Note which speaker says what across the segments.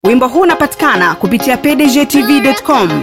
Speaker 1: wimbo huu unapatikana kupitia pdgtv.com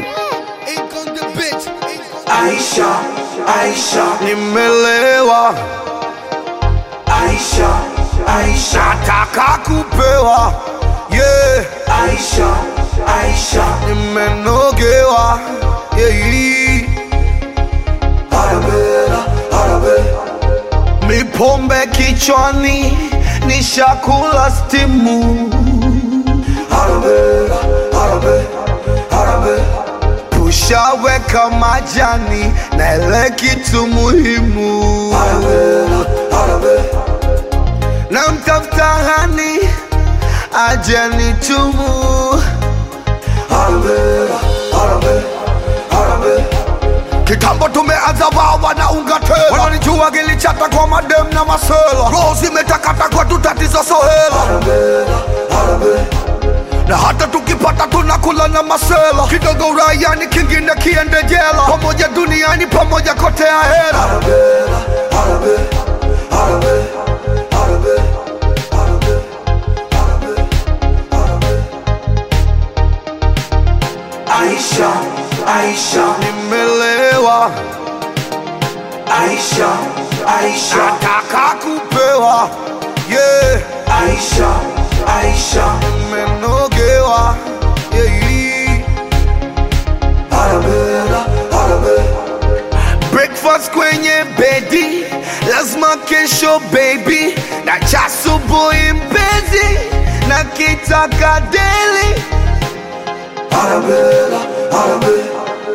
Speaker 2: Aisha, Aisha,
Speaker 3: nimelewa
Speaker 2: Aisha, Aisha,
Speaker 3: nataka kupewa yeah.
Speaker 2: Aisha, Aisha,
Speaker 3: nimenogewa yeah.
Speaker 2: Arabella, Arabe,
Speaker 3: mipombe kichwani nishakula stimu
Speaker 2: Arabella, Arabe, Arabe,
Speaker 3: tushaweka majani na ile kitu muhimu
Speaker 2: Arabella, Arabe,
Speaker 3: na mtafuta hani aje nitumu
Speaker 2: Arabella, Arabe, Arabe,
Speaker 3: kitambo tumeanza wao wanaunga tela wananijua gilichata kwa madem na masela roho zimetakata kwetu tatizo sohela
Speaker 2: Arabella, Arabe,
Speaker 3: na hata tukipata tunakula na masela kidogo uraiani kingine kiende jela pamoja duniani pamoja kote ahera
Speaker 2: Arabella, Arabe, Arabe, Arabe, Arabe, Arabe, Arabe. Aisha, Aisha,
Speaker 3: nimelewa
Speaker 2: Aisha, Aisha,
Speaker 3: nataka kupewa yeah.
Speaker 2: Aisha, Aisha,
Speaker 3: nimenogewa yeah.
Speaker 2: Arabella, Arabe,
Speaker 3: breakfast kwenye bedi lazima kesho baby na cha asubuhi mpenzi na kitaka deli
Speaker 2: Arabella, Arabe,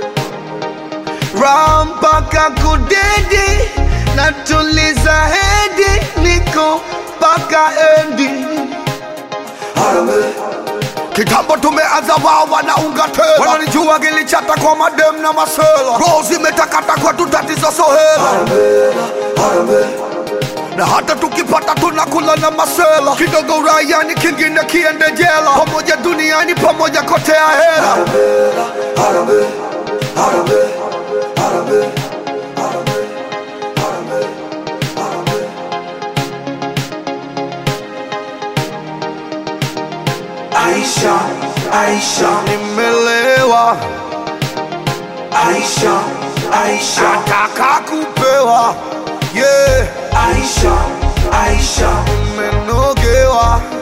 Speaker 3: raha mpaka kudedi na tuliza hedi niko mpaka endi
Speaker 2: Arabe,
Speaker 3: kitambo tumeanza wao wanaunga tela wananijua gilichata kwa madem na masela roho zimetakata kwetu tatizo sohela
Speaker 2: Arabella, Arabe,
Speaker 3: na hata tukipata tunakula na masela kidogo uraiani kingine kiende jela pamoja duniani pamoja kote ahera
Speaker 2: Arabella, Arabe, Arabe, Arabe, Arabe, Arabe, Arabe. Aisha, Aisha,
Speaker 3: nimelewa
Speaker 2: Aisha, Aisha,
Speaker 3: nataka kupewa yeah.
Speaker 2: Aisha, Aisha,
Speaker 3: nimenogewa